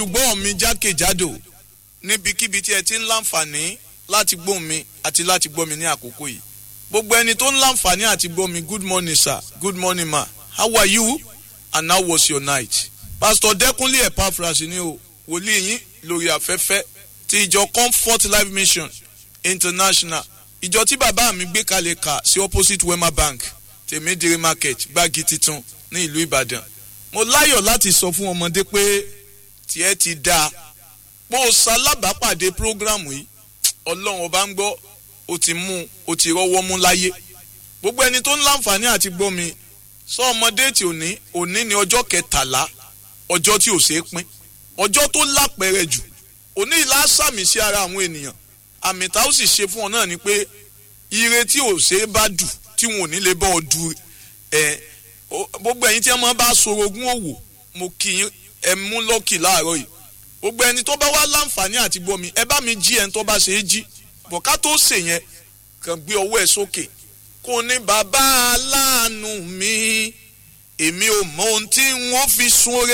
olùgbọ́ mi jákèjádò níbikíbi tí ẹ ti ń láǹfààní láti gbọ́ mi àti láti gbọ́ mi ní àkókò yìí gbogbo ẹni tó ń láǹfààní àti gbọ́ mi good morning sir good morning ma how are you and how was your night pastor dẹkùnlé epaphras ni o wòlíì yín lórí afẹ́fẹ́ ti ìjọ comfort life mission international ìjọ tí bàbá mi gbé kalẹ̀ kà sí opposite wema bank tèmídìrí market gbági titun ní ìlú ìbàdàn mo láyọ̀ láti sọ fún ọmọdé pé tiẹ̀ ti dáa pé o ṣalábàápàdé prógrámù yìí ọlọ́run ọba ń gbọ́ o ti mú o ti rọ́wọ́ mú láyé gbogbo ẹni tó ń láǹfààní àti gbọ́ mi sọ ọmọdé tí òní òní ni ọjọ́ kẹtàlá ọjọ́ tí ò ṣeé pín ọjọ́ tó lápẹẹrẹ jù òní ìlà sàmì sí ara àwọn ènìyàn àmì tá ó sì ṣe fún ọ náà ni pé ire tí ò ṣeé bá dù tí wọn ò ní lè bọ́ ọ du ẹ gbogbo ẹ̀yin tí wọ́n máa bá sorogún òwò mo kì í ẹ mú lọ́kì láàárọ̀ yìí gbogbo ẹni tó bá wá láǹfààní àti gbọ́ mi ẹ bá mi jí ẹni tó bá ṣe é jí bọ̀ká tó ṣe yẹn kàn gbé ọwọ́ ẹ sókè kò ní bàbá aláàánú mi èmi ò mọ ohun tí wọ́n fi súnre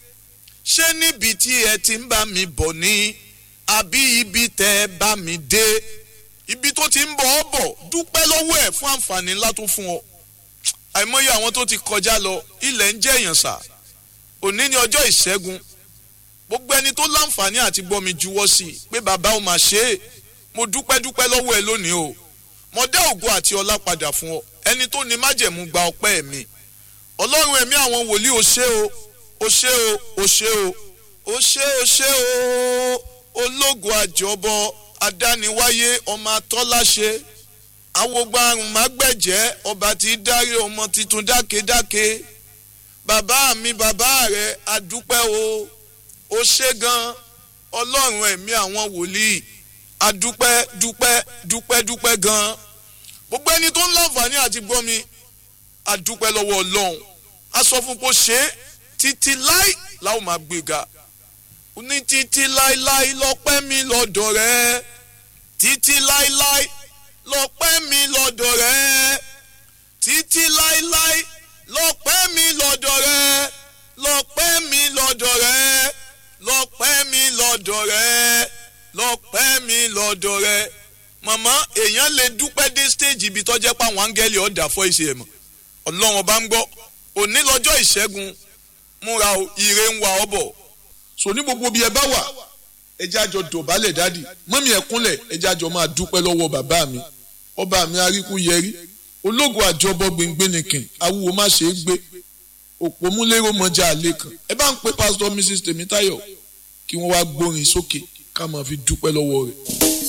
ṣé níbi tí ẹ ti ń bá mi bọ̀ ní àbí ibi tẹ́ ẹ bá mi dé ibi tó ti ń bọ̀ ọ́ bọ̀ dúpẹ́ lọ́wọ́ ẹ̀ fún àǹfààní ńlá tó fún ọ àìmọye àwọn tó ti kọjá lọ ilẹ̀ ń jẹ́ èèyàn sà òní ni ọjọ́ ìṣẹ́gun gbogbo ẹni tó láǹfààní àti gbọ́ mi juwọ́ sí i pé bàbá ò mà ṣe é mo dúpẹ́ dúpẹ́ lọ́wọ́ ẹ lónìí o mo dá ògo àti ọlá padà fún ọ ẹni tó ní májẹ̀mú gba ọpẹ́ mi ọlọ́run ẹ̀mí àwọn wòlíì o ṣé o o ṣé o o ṣé o o ṣé o ṣé o ológo àjọbọ adániwáyé ọmọ atọ́láṣe awogba àrùn mágbẹ̀jẹ́ ọba tí dárí ọmọ tuntun dákedáke bàbá mi bàbá rẹ adúpẹ́ o ó ṣe gan ọlọ́run ẹ̀mí àwọn wòlíì adúpẹ́ dúpẹ́ dúpẹ́ dúpẹ́ gan gbogbo ẹni tó ń láǹfààní àti gbọ́ mi adúpẹ́ lọ́wọ́ ọlọ́run a sọ fún pé ó ṣe é títí láì láwọn máa gbéga ní títí láíláí lọ́pẹ́ mi lọ́dọ̀ rẹ títí láíláí lọ́pẹ́ mi lọ́dọ̀ rẹ títí láíláí lọ́pẹ́ mi lọ́dọ̀ rẹ lọ́pẹ́ mi lọ́dọ̀ rẹ lọ́pẹ́ mi lọ́dọ̀ rẹ lọ́pẹ́ mi lọ́dọ̀ rẹ màmá èèyàn lè dúpẹ́ dé stage ibi tó jẹ́ pé àwọn áńgẹ́lì ọ̀dà fọ́ ìṣe ẹ̀ mọ̀ ọlọ́run ọba ń gbọ́ òní lọ́jọ́ ìṣẹ́gun múra ire ń wa ọ bọ̀ so ní gbogbo bí ẹ bá wà ẹ jẹ́ àjọ dọ̀bálẹ̀ dádì mọ́mí ẹ kúnlẹ̀ ẹ jẹ́ àjọ máa dúpẹ́ lọ́wọ́ bàbá mi ọba mi aríkú yẹrí ológo àjọbọ gbẹngbẹnìkìn awúwo má ṣe é gbé òpómúlérò mọjà àlè kan ẹ bá ń pe pásítọ̀ mrs tèmítáyọ̀ kí wọ́n wá gbórin sókè ká máa fi dúpẹ́ lọ́wọ́ rẹ̀.